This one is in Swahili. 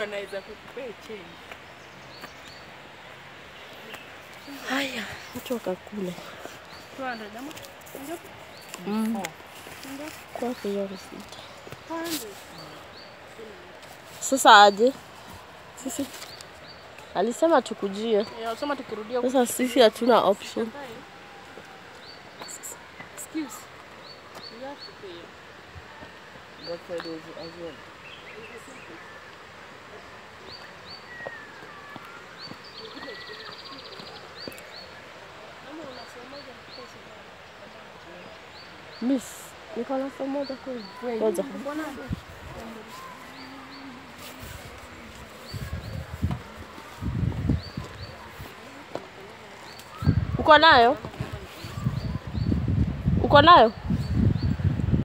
anaweza kukupea change. Haya, watu wakakule. 200 ama? Ndio. Mm. Ndio. Kwake hiyo risiti. 200. Sasa aje? Sisi alisema tukujie. Ya, usema tukirudia Sasa sisi hatuna option. Excuse. You have to pay. That side was as well. Miss, niko na somo moja kweli. Ngoja. Uko nayo? Uko nayo?